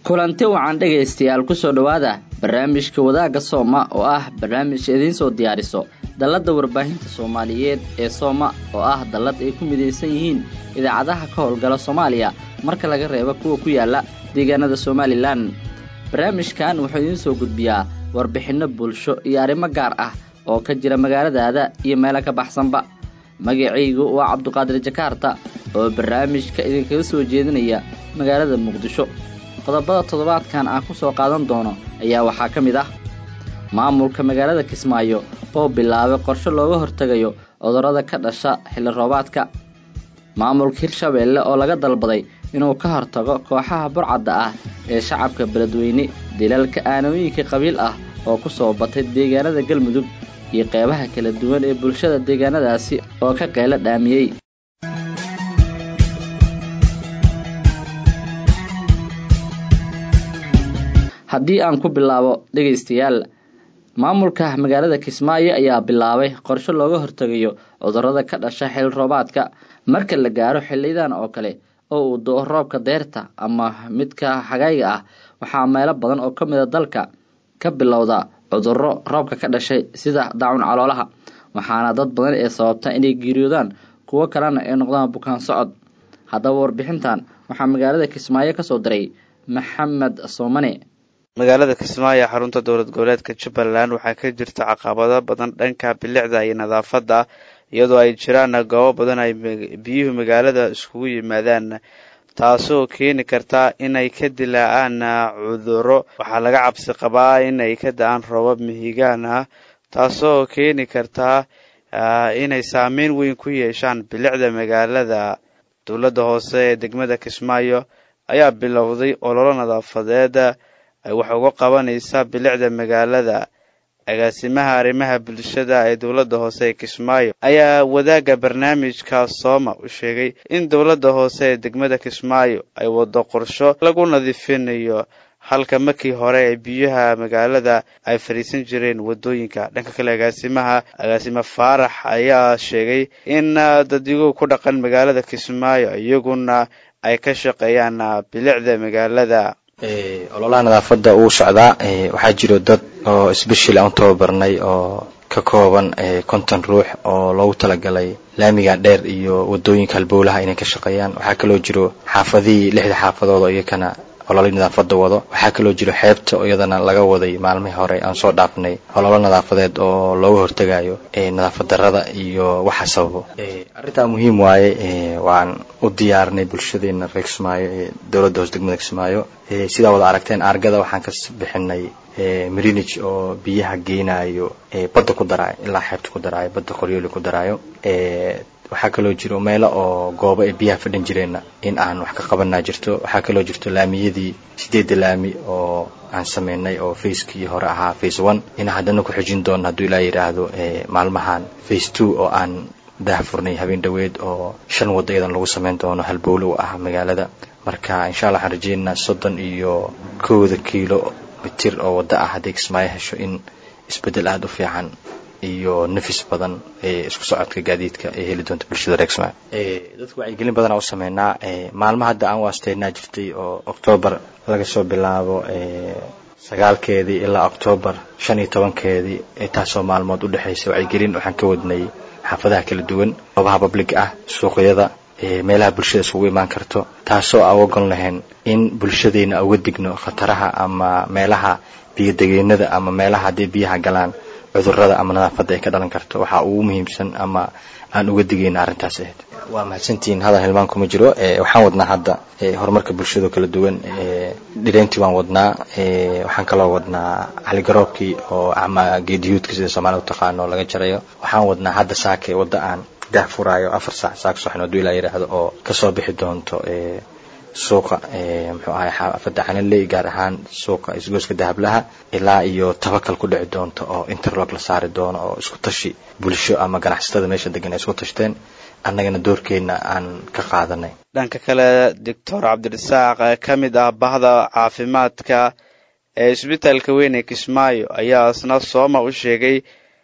kulanti wacan dhegaystayaal kusoo dhowaada barnaamijka wadaagga sooma oo ah barnaamij idiin soo diyaariso dalladda warbaahinta soomaaliyeed ee sooma oo ah dallad ay ku midaysan yihiin idaacadaha ka howlgala soomaaliya marka laga reebo kuwa ku yaala deegaanada somalilan barnaamijkan wuxuu idiin soo gudbiyaa warbixinno bulsho iyo arrimo gaar ah oo ka jira magaaladaada iyo meelo ka baxsanba magacaygu waa cabduqaadir jakaarta oo barnaamijka idinkaga soo jeedinaya magaalada muqdisho qodobada toddobaadkan aan ku soo qaadan doono ayaa waxaa ka mid ah maamulka magaalada kismaayo oo bilaabay qorshe looga hortegayo cudurrada ka dhasha xilli roobaadka maamulka hirshabeelle oo laga dalbaday inuu ka hortago kooxaha burcadda ah ee shacabka beledweyne dilalka aanooyinka qabiil ah oo ku soo batay deegaanada galmudug iyo qeybaha kala duwan ee bulshada deegaanadaasi oo ka qeylo dhaamiyey haddii aan ku bilaabo dhegaystayaal maamulka magaalada kismaayo ayaa bilaabay qorshe looga hortegayo cudurrada ka dhasha xil roobaadka marka la gaaro xiliyadan oo kale oo uu do-o roobka deyrta ama midka xagayga ah waxaa meelo badan oo ka mida dalka ka bilowda cudurro roobka ka dhashay sida daacun caloolaha waxaana dad badan ee sababta inay geeriyoodaan kuwo kalena ay noqdaan bukaan socod haddaba warbixintan waxaa magaalada kismaayo kasoo diray maxamed soomane magaalada kismaayo xarunta dowlad goboleedka jubbaland waxaa ka jirta caqabado badan dhanka bilicda iyo nadaafadda iyadoo ay jiraan goobo badan ay biyuhu magaalada iskugu yimaadaan taasoo keeni karta inay ka dilaacaan cudurro waxaa laga cabsi qabaa inay ka da-aan roobab mihigaan ah taasoo keeni karta inay saameyn weyn ku yeeshaan bilicda magaalada dowladda hoose ee degmada kismaayo ayaa bilowday ololo nadaafadeed ay wax uga qabanaysa bilicda magaalada agaasimaha arrimaha bulshada ee dowladda hoose ee kismaayo ayaa wadaagga barnaamijka sooma u sheegay in dowladda hoose ee degmada kismaayo ay wado qorsho lagu nadiifinayo halka markii hore ee biyaha magaalada ay fadhiisan jireen wadooyinka dhanka kale agaasimaha agaasime faarax ayaa sheegay in dadyogu ku dhaqan magaalada kismaayo iyaguna ay ka shaqeeyaan bilicda magaalada ololaha nadaafadda uu socdaa waxaa jiro dad oo isbeshil aan u tababarnay oo ka kooban konton ruux oo loogu talagalay laamiga dheer iyo wadooyinka halbowlaha inay ka shaqeeyaan waxaa kaloo jiro xaafadihii lixda xaafadood oo iyakana ololo nadaafada wado waxaa kaloo jiro xeebta oo iyadana laga waday maalmihii hore aan soo dhaafnay ololo nadaafadeed oo looga hortegayo nadaafad darada iyo waxa sababo arrintaa muhiim waaye waan u diyaarnay bulshadeena reer kismaayo ee dowladda hoos degmada kismaayo sidaa wada aragteen argada waxaan ka bixinay marinage oo biyaha geynayo badda ku daraayo ilaa xeebta ku daraayo badda qoryooli ku daraayo waxaa kaloo jiro meelo oo goobo ay biyaha fadhan jireenna in aan wax ka qabanaa jirto waxaa kaloo jirto laamiyadii sideedda laami oo aan sameynay oo facekii hore ahaa face one in haddana ku xijin doono hadduu ilaa yidhaahdo maalmahan face two oo aan daahfurnay habeen dhoweed oo shan waddo iyadan lagu sameyn doono halbowle u ah magaalada marka insha allah waxaan rajeynaynaa soddon iyo kowda kiilo mitir oo waddo ah hadday kismaayo hesho in isbeddel aada u fiican iyo nafis badan ee isku socodka gaadiidka ay heli doonta bulshada reer kismaayo dadka wacyigelin badanaa u sameynaa maalmo hadda aan waasteynaa jirtay oo octoobar laga soo bilaabo sagaalkeedii ilaa octoobar shan iyo tobankeedii taasoo maalmood u dhexaysa wacyigelin waxaan ka wadnay xaafadaha kala duwan goobaha babliga ah suuqyada meelaha bulshada isugu imaan karto taasoo aan ogon lahayn in bulshadeena uga digno khataraha ama meelaha biyodegeynada ama meelaha hadday biyaha galaan cudurada ama nadaafadda ay ka dhalan karto waxaa ugu muhiimsan ama aan uga digayna arrintaas ahayd waa mahadsantihiin hadal hilmaan kuma jiro waxaan wadnaa hadda horumarka bulshado kala duwan dhireyntii waan wadnaa waxaan kaloo wadnaa caligaroobkii oo ama geediyuudka sida soomaalida u taqaano laga jarayo waxaan wadnaa hadda saake wadda aan daah furaayo afar saac saak soxin hadduu ilaa yidhaahdo oo kasoo bixi doonto suuqa muxuu ahay xaafadda canaley gaar ahaan suuqa isgooska dahablaha ilaa iyo tabakal ku dhici doonto oo interlock la saari doono oo isku tashi bulsho ama ganacsatada meesha degan ay isku tashteen annagana doorkeena aan ka qaadanay dhanka kale doctor cabdirasaaq ka mid ah bahda caafimaadka ee isbitaalka weyn ee kismaayo ayaa isna sooma u sheegay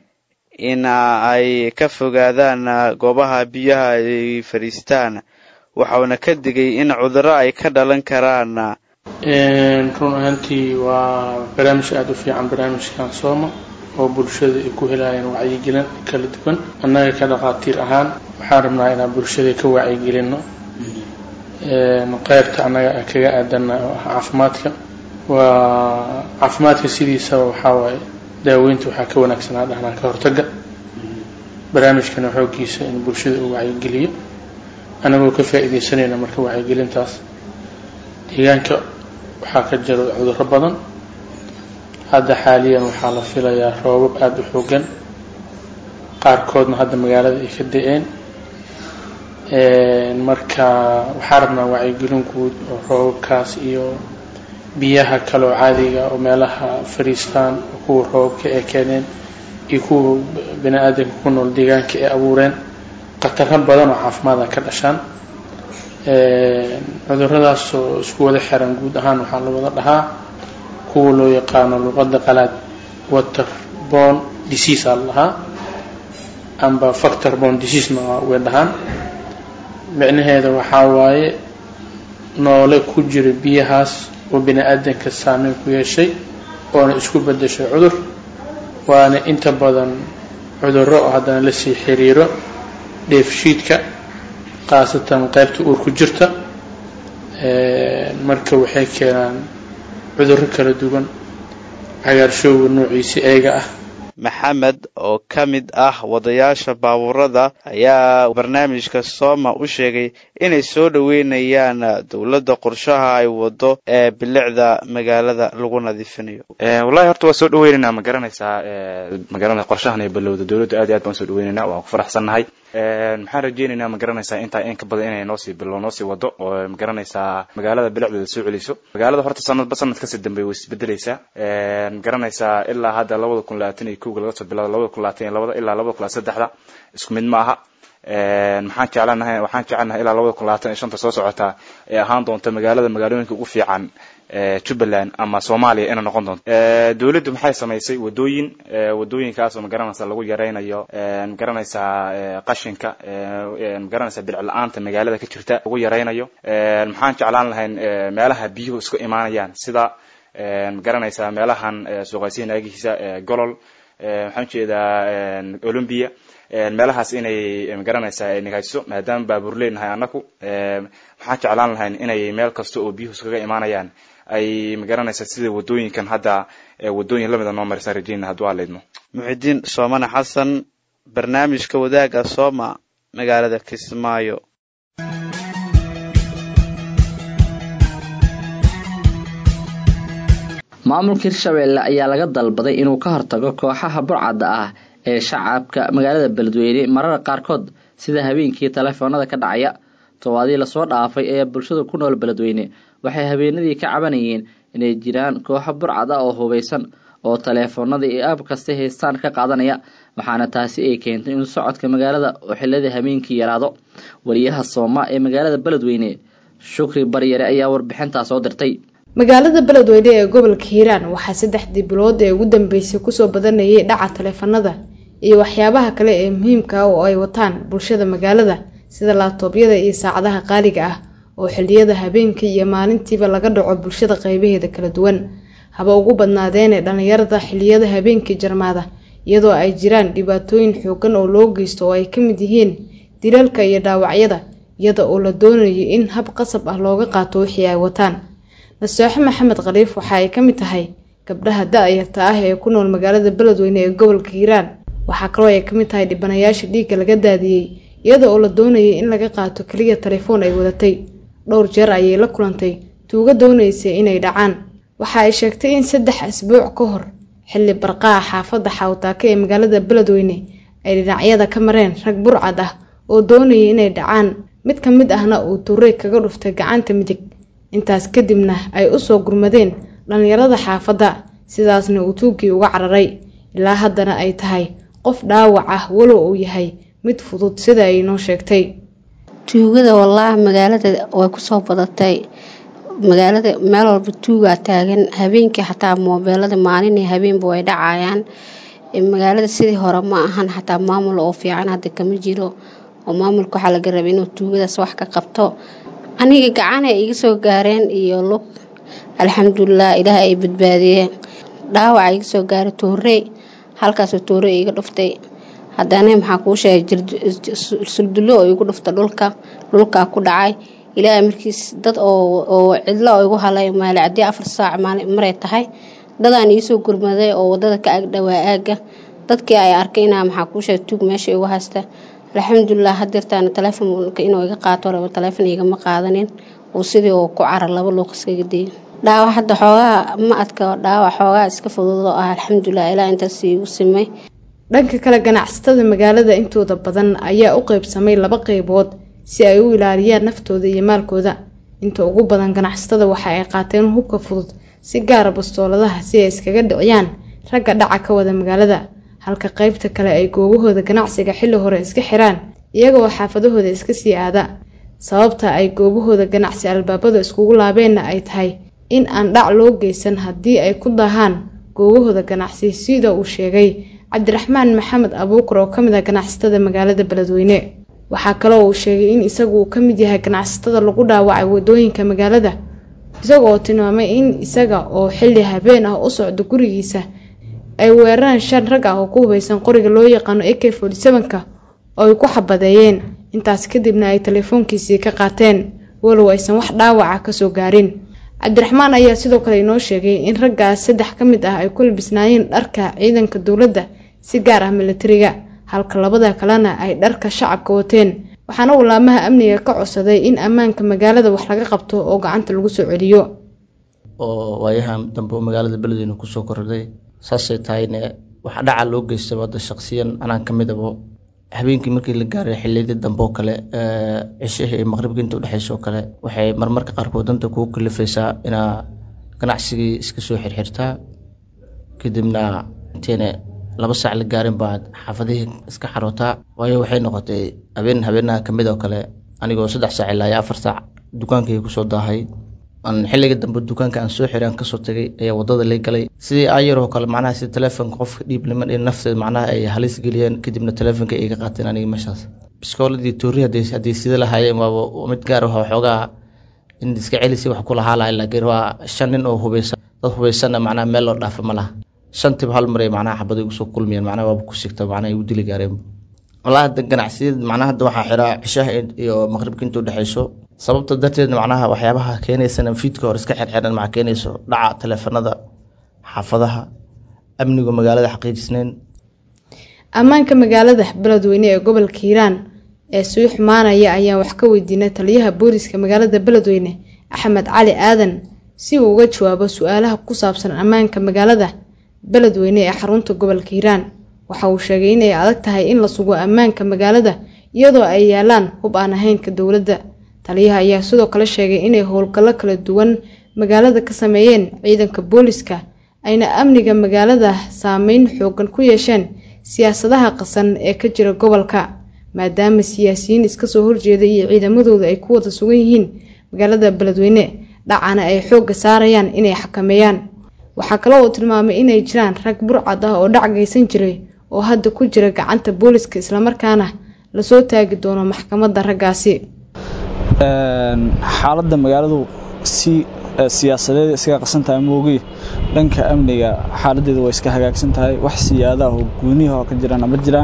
in ay ka fogaadaan goobaha biyaha ay fadhiistaan waxauna ka digay in cudurro ay ka dhalan karaan run ahaantii waa barnaamij aada u fiican barnaamijkan sooma oo bulshada ay ku helayaan wacyigelin kala duwan annaga ka dhaqaatiir ahaan waxaan rabnaa inaan bulshada ka wacyigelino qeybta annaga aan kaga aadana oo ah caafimaadka waa caafimaadka sidiisaba waxaa waaye daaweynta waxaa ka wanaagsanaa dhahnaan ka hortaga barnaamijkana xooggiisa in bulshada uu wacyigeliyo annagoo ka faa-ideysanayna marka wacyigelintaas deegaanka waxaa ka jira cudurro badan hadda xaaliyan waxaa la filayaa roobab aada u xoogan qaarkoodna hadda magaalada ay ka da-een marka waxaa rabnaa wacyigelin guud oo roobabkaas iyo biyaha kale oo caadiga oo meelaha fariistaan oo kuwa roobabka ay keeneen iyo kuwa bani aadamka ku nool deegaanka ay abuureen khataro badan oo caafimaada ka dhashaan cuduradaas oo isku wada xiran guud ahaan waxaa la wada dhahaa kuwa loo yaqaano luqada qalaad waterborne disease aa la dhahaa amba factor borne diseasena way dhahaan micnaheeda waxaa waaye noole ku jira biyahaas oo bini aadanka saameyn ku yeeshay oona isku bedeshay cudur waana inta badan cudurro oo haddana lasii xiriiro dheefshiidka khaasatan qaybta uur ku jirta marka waxay keenaan cudurro kala duwan cagaarshowga noociisa eega ah maxamed oo ka mid ah wadayaasha baabuurada ayaa barnaamijka sooma u sheegay inay soo dhoweynayaan dowladda qorshaha ay wado ee bilicda magaalada lagu nadiifinayo wallahi horta waa soo dhaweynayna ma garanaysaa magaranaysa qorshahan ay balowda dowladda aad iyo aad baan soo dhaweynayna waan ku faraxsannahay maxaan rajeynaynaa ma garanaysaa intaa in ka badan inay noosii bilo noosii wado oo ma garanaysaa magaalada bilicdeeda soo celiso magaalada horta sanadba sanad kasii dambeey way isbedeleysaa ma garanaysaa ilaa hadda labada kun labaatan iyo kowga laga soo bilaado labada kun labaatan iyo labada ilaa labada kun saddexda isku mid ma aha maxaan jeclanahay waxaan jecelnahay ilaa labada kun labaatan iyo shanta soo socotaa ee ahaan doonta magaalada magaalooyinka ugu fiican jubbaland ama soomaaliya inay noqon doonto dowladdu maxay samaysay wadooyin wadooyinkaasoo magaranaysa lagu yaraynayo magaranaysaa qashinka magaranaysa bilic la-aanta magaalada ka jirta lagu yaraynayo maxaan jeclaan lahayn meelaha biyuhu isku imaanayaan sida magaranaysaa meelahan suuqaysiin aagihiisa golol waxaan ujeedaa olymbia meelahaas inay magaranaysaa ay nagaajiso maadaama baabuur leenahay annaku waxaan jeclaan lahayn inay meel kasta oo biyuhu iskaga imaanayaan ay magaranaysaa sida wadooyinkan hadda wadooyin lamida noo marisan rajeyna hadduu aleydmo muxidiin soomane xasan barnaamijka wadaaga sooma magaalada kismaayo maamulka hirshabeelle ayaa laga dalbaday inuu ka hortago kooxaha burcadda ah ee shacabka magaalada beledweyne mararka qaarkood sida habeenkii taleefoonada ka dhacaya tobaadii lasoo dhaafay ee bulshada ku nool beledweyne waxay habeenadii ka cabanayeen inay jiraan kooxo burcad ah oo hubaysan oo taleefoonada iyo aab kasta haystaan ka qaadanaya waxaana taasi ay keentay in socodka magaalada oo xilladii habeenkii yaraado wariyaha sooma ee magaalada beledweyne shukri baryare ayaa warbixintaa soo dirtay magaalada beledweyne ee gobolka hiiraan waxaa saddexdii bilood ee ugu dambeysay kusoo badanayay dhaca taleefanada iyo waxyaabaha kale ee muhiimka ah oo ay wataan bulshada magaalada sida laabtoobyada iyo saacadaha qaaliga ah oo xilliyada habeenkii iyo maalintiiba laga dhaco bulshada qaybaheeda kala duwan haba ugu badnaadeene dhallinyarada xilliyada habeenkii jarmaada iyadoo ay jiraan dhibaatooyin xoogan oo loo geysto oo ay ka mid yihiin dilalka iyo dhaawacyada iyada oo la doonayo in hab qasab ah looga qaato wixii ay wataan nasooxe maxamed khaliif waxa ay ka mid tahay gabdhaha da-yarta ah ee ku nool magaalada beledweyne ee gobolka hiiraan waxaa kaloo ay ka mid tahay dhibanayaasha dhiigga laga daadiyey iyada oo la doonayay in laga qaato keliya telefoon ay wadatay dhowr jeer ayay la kulantay tuuga doonaysay inay dhacaan waxa ay sheegtay in saddex asbuuc ka hor xilli barqaha xaafadda xawtaaka ee magaalada beledweyne ay dhinacyada ka mareen rag burcad ah oo doonayay inay dhacaan mid ka mid ahna uu tuurey kaga dhuftay gacanta midig intaas kadibna ay usoo gurmadeen dhallinyarada xaafadda sidaasna uu tuugii uga cararay ilaa haddana ay tahay qof dhaawac ah walow uu yahay mid fudud sida ay noo sheegtay tuugada wallaahi magaalada way kusoo badatay magaalada meel walba tuugaa taagan habeenkii xataa moobeelada maalin iyo habeenba way dhacayaan magaalada sidii hore ma ahan xataa maamul oo fiican hadda kama jiro oo maamulka waxaa laga rabay inuu tuugadaas wax ka qabto aniga gacanay iga soo gaareen iyo lug alxamdulilah ilaaha ay badbaadiyeen dhaawaca iga soo gaaray toorey halkaasoo toorey iga dhuftay haddana maxaa kuu sheegay suldullo oo igu dhufta dhulka dhulkaa ku dhacay ilaahay markiis dad oo cidlo oo igu halay maalicadii afar saac maray tahay dadaan iisoo gurmaday oo wadada ka agdhawaa aaga dadkii ay arkay inaa maxaa kuu sheegay tuug meesha igu haysta alxamdulilah hadeertaana taleefonka inuu iga qaato rabo taleefon igama qaadanin uu sidii oo ku carar laba luuqiskaga dayay dhaawac hadda xoogaa ma adka dhaawac xoogaa iska fudud oo ah alxamdulilah ilaa intaas igu simay dhanka kale ganacsatada magaalada intooda badan ayaa u qeybsamay laba qeybood si ay u ilaaliyaan naftooda iyo maalkooda inta ugu badan ganacsatada waxa ay qaateen hubka fudud si gaara bastooladaha si ay iskaga dhiciyaan ragga dhaca ka wada magaalada halka qeybta kale ay goobahooda ganacsiga xilli hore iska xiraan iyagoo xaafadahooda iska sii aada sababta ay goobahooda ganacsi albaabada iskugu laabeenna ay tahay in aan dhac loo geysan haddii ay ku dahaan goobahooda ganacsi sida uu sheegay cabdiraxmaan maxamed abuukar oo ka mid ah ganacsatada magaalada beledweyne waxaa kaloo uu sheegay in isagu uu ka mid yahay ganacsatada lagu dhaawacay wadooyinka magaalada isagoo tilmaamay in isaga oo xilli habeen ah u socdo gurigiisa ay weerareen shan rag ah oo ku hubeysan qoriga loo yaqaano ak forty seven-ka oo ay ku xabadeeyeen intaas kadibna ay teleefoonkiisii ka qaateen walow aysan wax dhaawaca kasoo gaarin cabdiraxmaan ayaa sidoo kale inoo sheegay in raggaas saddex ka mid ah ay ku labisnaayeen dharka ciidanka dowladda si gaar ah milatariga halka labada kalena ay dharka shacabka wateen waxaana uu laamaha amniga ka codsaday in ammaanka magaalada wax laga qabto oo gacanta lagu soo celiyo oo waayahan dambe oo magaalada beledweyne kusoo kordhay saasay tahayne waxa dhaca loo geystaba hadda shaqsiyan anaan ka midabo habeenkii markii la gaaray xiliyadii dambe oo kale cishihii iyo maqribkii inta udhexeysa oo kale waxay marmarka qaarkood danta kugu kalifaysaa inaa ganacsigii iska soo xirxirtaa kadibna inteena laba saac la gaarin baad xaafadihii iska xarootaa waayo waxay noqotay habeen habeenaha kamid oo kale anigoo saddex saac ilaa iyo afar saac dukaankayga kusoo daahay xilliga dambe dukaanka aan soo xiray aan kasoo tagay ayaa wadada lay galay sidii ayaroo kale macnaha sida teleefonka qofka dhiib niman iyo nafteed macnaha ay halis geliyeen kadibna teleefonka iga qaateen aniga meeshaas biskooladii toori hadday sida lahaayeen waaba mid gaar ah waxoogaa in iska celisi wax ku lahaa lahay laakiin waa shan nin oo hubeysan dad hubeysanna macnaha meel loo dhaafa ma laha shantiba hal maray macnaha xabada igu soo kulmiyeen macnaha waaba ku sigta macnaha igu dili gaareen walahi hadda ganacsiyada macnaha hadda waxaa xiraa cishaha iyo maqribka inta udhexeyso sababta darteed macnaha waxyaabaha keenaysana fiidka hore iska xirxiran maxaa keenayso dhaca teleefanada xaafadaha amniga magaalada xaqiijisnayn ammaanka magaalada beledweyne ee gobolka hiiraan ee sii xumaanaya ayaan wax ka weydiinay taliyaha booliska magaalada beledweyne axmed cali aadan si uu uga jawaabo su-aalaha ku saabsan ammaanka magaalada beledweyne ee xarunta gobolka hiiraan waxa uu sheegay inay adag tahay in la sugo ammaanka magaalada iyadoo ay yaalaan hub aan ahaynka dowladda taliyaha ayaa sidoo kale sheegay inay howlgallo kala duwan magaalada ka sameeyeen ciidanka booliska ayna amniga magaalada saameyn xoogan ku yeesheen siyaasadaha qasan ee ka jira gobolka maadaama siyaasiyiin iska soo horjeeda iyo ciidamadooda ay ku wada sugan yihiin magaalada beledweyne dhacana ay xoogga saarayaan inay xakameeyaan waxaa kale uu tilmaamay inay jiraan rag burcad ah oo dhac geysan jiray oo hadda ku jira gacanta booliska islamarkaana lasoo taagi doono maxkamadda raggaasi xaaladda magaaladu si siyaasadeed iskaga qasan tahay moogi dhanka amniga xaaladeedu way iska hagaagsan tahay wax siyaadaha oo guuniha oo ka jiraan ma jiraan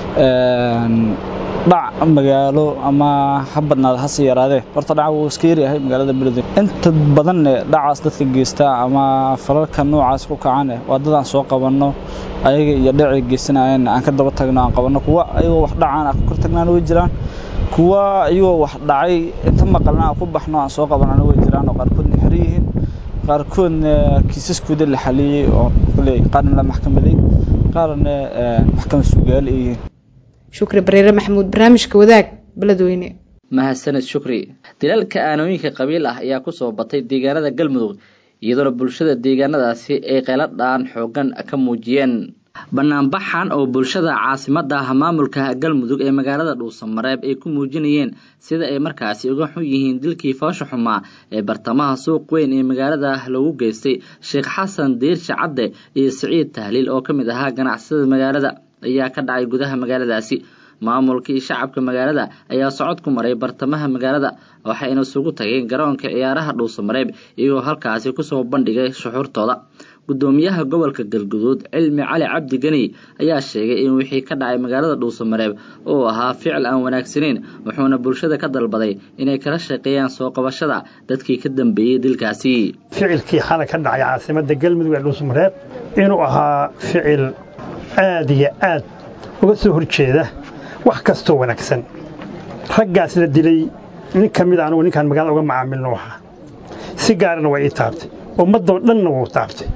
dhac magaalo ama ha badnaada hase yaraadee horta dhaca wuu iska yaryahay magaalada beledweyne inta badanne dhacaas dadka geysta ama falalka noocaas ku kacane waa dad aan soo qabanno ayaga iyo dhacay geysanayeen aan ka daba tagno aan qabanno kuwa ayagoo wax dhacaan aan ka kor tagnaan way jiraan kuwa iyagoo wax dhacay inta maqalna aan ku baxno aan soo qabanana way jiraan oo qaarkoodna xer yihiin qaarkoodna kiisaskooda la xaliyey oo kule qaarna la maxkamaday qaarna maxkamad sugaal ay yihiin shukri bareere maxamuud barnaamijka wadaag beledweyne mahadsaned shukri dilaalka aanooyinka qabiil ah ayaa kusoo batay deegaanada galmudug iyadoona bulshada deegaanadaasi ay qaylo dhaan xoogan ka muujiyeen banaanbaxan oo bulshada caasimada ah maamulka galmudug ee magaalada dhuusamareeb ay ku muujinayeen sida ay markaasi uga xun yihiin dilkii foosha xumaa ee bartamaha suuq weyn ee magaalada lagu geystay sheekh xasan diirshe cadde iyo siciid tahliil oo ka mid ahaa ganacsada magaalada ayaa ka dhacay gudaha magaaladaasi maamulka iyo shacabka magaalada ayaa socod ku maray bartamaha magaalada waxayna isugu tageen garoonka ciyaaraha dhuusamareeb iyagoo halkaasi kusoo bandhigay shuxuurtooda gudoomiyaha gobolka galguduud cilmi cali cabdi geni ayaa sheegay in wixii ka dhacay magaalada dhuusamareeb uu ahaa ficil aan wanaagsanayn wuxuuna bulshada ka dalbaday inay kala shaqeeyaan soo qabashada dadkii ka dambeeyey dilkaasi ficilkii xalay ka dhacay caasimada galmudug ee dhuusamareeb inuu ahaa ficil aad iyo aad uga soo horjeeda wax kastoo wanaagsan raggaas la dilay nin ka mid anugu ninkaan magaalada uga macaamilno ahaa si gaarana waa ii taabtay ummadoo dhanna wuu taabtay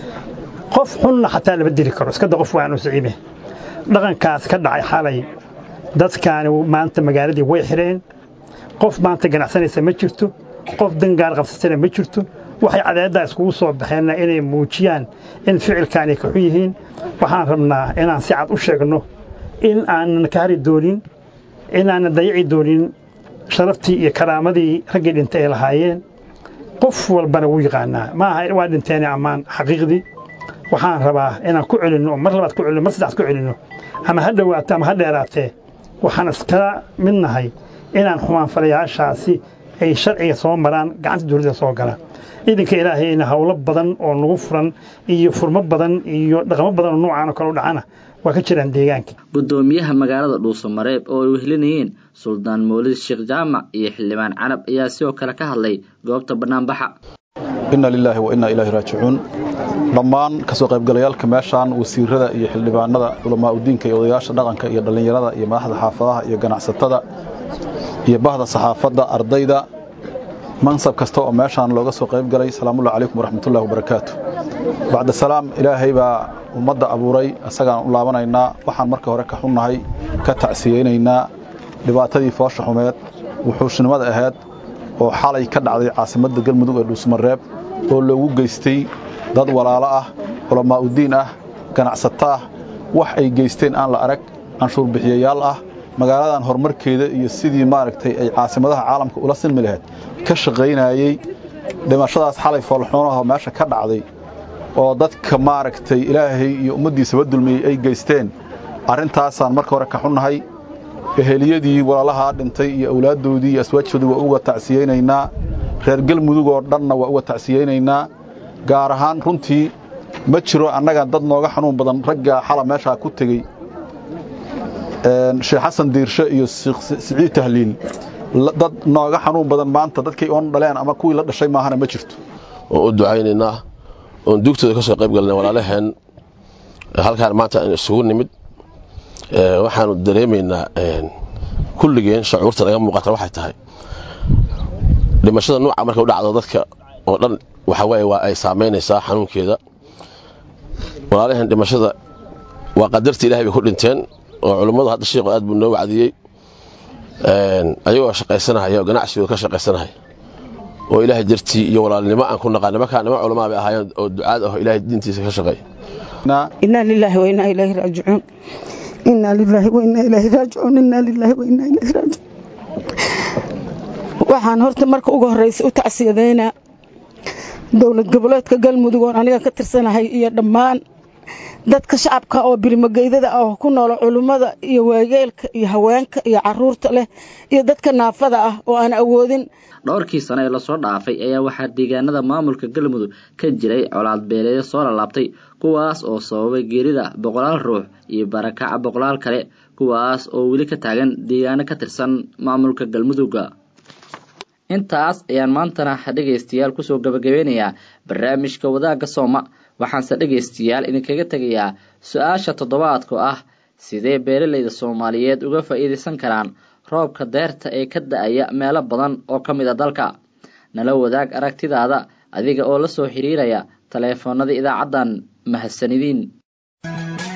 qof xunna xataa lama dili karo iskada qof waanu siciime dhaqankaas ka dhacay xalay dadkaani maanta magaaladii way xidheen qof maanta ganacsanaysa ma jirto qof dangaar qabsatana ma jirto waxay cadeeddaa iskugu soo baxeenna inay muujiyaan in ficilkaanay ka xun yihiin waxaan rabnaa inaan si cad u sheegno in aanan ka hari doonin inaanan dayaci doonin sharaftii iyo karaamadii raggii dhintay ay lahaayeen qof walbana wuu yaqaanaa maaha waa dhinteene ammaan xaqiiqdii waxaan rabaa inaan ku celinno mar labaad ku celinno mar saddexaad ku celinno ama ha dhowaato ama ha dheeraatee waxaan iskala mid nahay inaan xumaanfalayaashaasi ay sharciga soo maraan gacanta dawladda soo galaan ciidanka ilaahayna howlo badan oo nagu furan iyo furmo badan iyo dhaqamo badan oo noocaan oo kale u dhacana waa ka jiraan deegaanka gudoomiyaha magaalada dhuusamareeb oo ay wehlinayeen suldaan mawlid sheekh jaamac iyo xildhibaan carab ayaa sidoo kale ka hadlay goobta bannaanbaxa inna lilaahi wa innaa ilaahi raajicuun dhammaan kasoo qaybgalayaalka meeshaan wasiirada iyo xildhibaanada culamaa udiinka iyo odayaasha dhaqanka iyo dhallinyarada iyo madaxda xaafadaha iyo ganacsatada iyo bahda saxaafadda ardayda mansab kasta oo meeshaan looga soo qaybgalay salaamullahi calaykum waraxmatullahi wabarakaatu bacda salaam ilaahay baa ummadda abuuray isagaan u laabanaynaa waxaan marka hore ka xunnahay ka tacsiyeynaynaa dhibaatadii foosha xumeed wuxuushnimada ahayd oo xalay ka dhacday caasimadda galmudug ee dhuusmareeb oo loogu geystay dad walaalo ah culamaa udiin ah ganacsato ah wax ay geysteen aan la arag canshuurbixiyayaal ah magaaladan horumarkeeda iyo sidii maaragtay ay caasimadaha caalamka ula sinmi lahayd ka shaqaynayey dhimashadaas xalay foolxuunaho meesha ka dhacday oo dadka maaragtay ilaahay iyo ummaddiisaba dulmiyey ay geysteen arrintaasaan marka hore ka xunnahay eheliyadii walaalahaa dhintay iyo awlaaddoodii iyo aswaajtoodii waa uga tacsiyeynaynaa reer galmudug oo dhanna waa uga tacsiyeynaynaa gaar ahaan runtii ma jiro annaga dad nooga xanuun badan ragga xala meeshaa ku tegey sheekh xasan diirshe iyo siciid tahliil dad nooga xanuun badan maanta dadkay oon dhaleen ama kuwii la dhashay maahana ma jirto oon u ducaynaynaa oon duugtooda ka soo qayb galnay walaalaheen halkaan maanta aan isugu nimid waxaanu dareemaynaa kulligeen shucuurta naga muuqata waxay tahay dhimashada nuuca markay u dhacdo dadka oo dhan waxa waaye waa ay saamaynaysaa xanuunkeeda walaalaheen dhimashada waa qadartii ilahay bay ku dhinteen oo culummadu hadda sheikhu aad buu noo wacdiyey ayagoo shaqaysanahaya oo ganacsigooda ka shaqaysanahaya oo ilaahay dartii iyo walaalnimo aan ku naqaan nimankaa nimo culamaa bay ahaayeen oo ducaad ah oo ilaahay diintiisa ka shaqeeya inaa lilaahi wa inaa ilaahi raajicuun inaa lilaahi wa inaa ilaahi raajicuun inaa lilaahi wa inaa ilaahi raajicuun waxaan horta marka ugu horreysa u tacsiyadaynaa dowlad goboleedka galmudug oon aniga ka tirsanahay iyo dhammaan dadka shacabka oo birmageydada ah oo ku noolo culummada iyo waayeelka iyo haweenka iyo caruurta leh iyo dadka naafada ah oo aan awoodin dhowrkii sano ee lasoo dhaafay ayaa waxaa deegaanada maamulka galmudug ka jiray colaad beeleeyo soo lalaabtay kuwaas oo sababay geerida boqolaal ruux iyo barakaca boqolaal kale kuwaas oo weli ka taagan deegaano ka tirsan maamulka galmudugga intaas ayaan maantana dhegaystayaal kusoo gabagabeynayaa barnaamijka wadaagga sooma waxaanse dhegaystayaal idinkaga tegayaa su-aasha toddobaadka ah sidee beeralayda soomaaliyeed uga faa'iidaysan karaan roobka deerta ee ka da-aya meelo badan oo ka mid a dalka nala wadaag aragtidaada adiga oo la soo xiriiraya taleefoonada idaacaddan mahadsanidin